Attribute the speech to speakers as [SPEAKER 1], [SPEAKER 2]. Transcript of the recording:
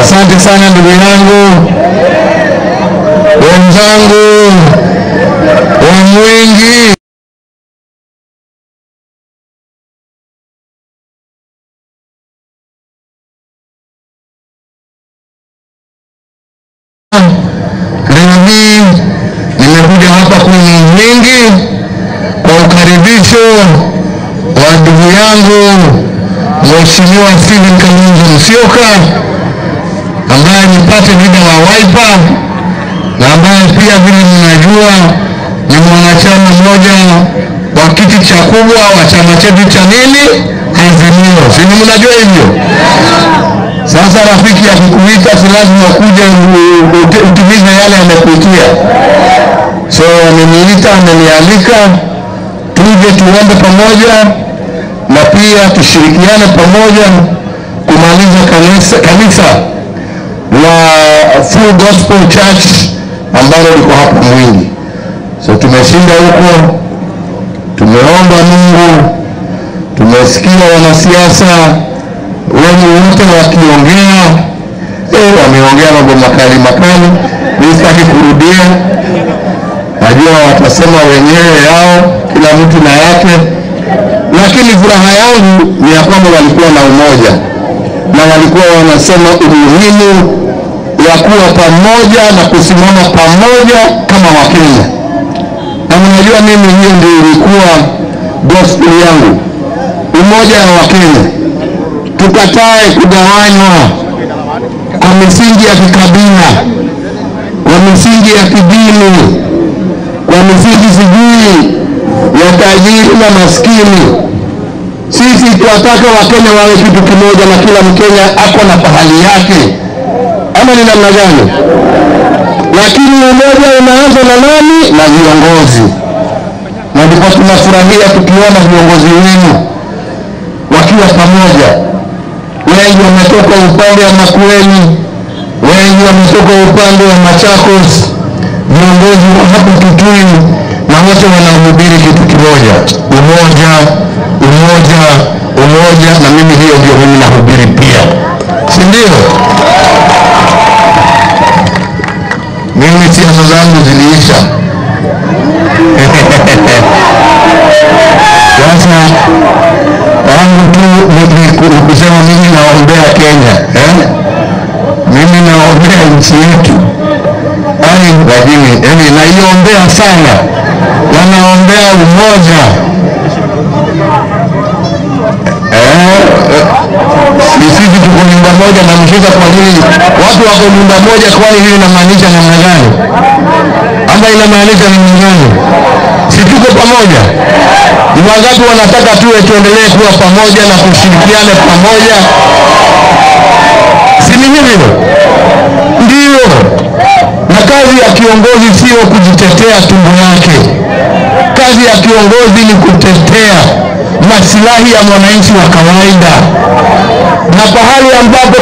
[SPEAKER 1] Asante sana ndugu yangu, wenzangu wa Mwingi. Leo hii nimekuja hapa kwenye Mwingi kwa ukaribisho wa ndugu yangu Mheshimiwa Stephen Kalonzo Musyoka ambaye ni party leader wa Wiper na ambaye pia vile mnajua ni mwanachama mmoja wa kiti cha kubwa wa chama chetu cha nini Azimio, si ni mnajua hivyo? Sasa rafiki akikuita si lazima ukuje u- u- utimize yale amekuitia. So ameniita, amenialika tuje tuombe pamoja na pia tushirikiane pamoja kumaliza kanisa, kanisa la Full Gospel Church ambalo liko hapa Mwingi. So tumeshinda huko, tumeomba Mungu, tumesikia wanasiasa wenye wote wakiongea eh, wameongea mambo makali makali, mimi sitaki kurudia. Najua watasema wenyewe yao, kila mtu na yake, lakini furaha yangu ni ya kwamba walikuwa na umoja na walikuwa wanasema umuhimu wa kuwa pamoja na kusimama pamoja kama Wakenya. Na mnajua mimi, hiyo ndio ilikuwa gospel yangu, umoja wa Wakenya tukatae kugawanywa kwa misingi ya kikabila, kwa misingi ya kidini, kwa misingi sijui ya tajiri na maskini. Sisi tunataka Wakenya wawe kitu kimoja na kila Mkenya ako na pahali yake, ama ni namna gani? Lakini umoja unaanza na nani? Na viongozi, na ndipo tunafurahia tukiona viongozi wenu wakiwa pamoja wengi wametoka upande wa Makueni, wengi wametoka upande wa Machakos, viongozi wa hapo Kitui, na wote wanahubiri kitu kimoja, umoja, umoja, umoja. Na mimi hiyo ndio mimi nahubiri pia, si ndio? Mimi siasa zangu ziliisha. Sasa wangu tu ni- ni ku- ni kusema mimi naombea Kenya eh? Mimi naombea nchi yetu yani, lakini yani naiombea sana na naombea umoja eh, eh, si- sisi tuko nyumba moja na mshika. Kwa nini watu wako nyumba moja? Kwani hii inamaanisha namna gani? Ama inamaanisha namna gani? Si tuko pamoja? Ni wangapi wanataka tuwe tuendelee kuwa pamoja na kushirikiana pamoja? Si ni hivyo? Ndio. Na kazi ya kiongozi sio kujitetea tumbo yake. Kazi ya kiongozi ni kutetea maslahi ya mwananchi wa kawaida, na pahali ambapo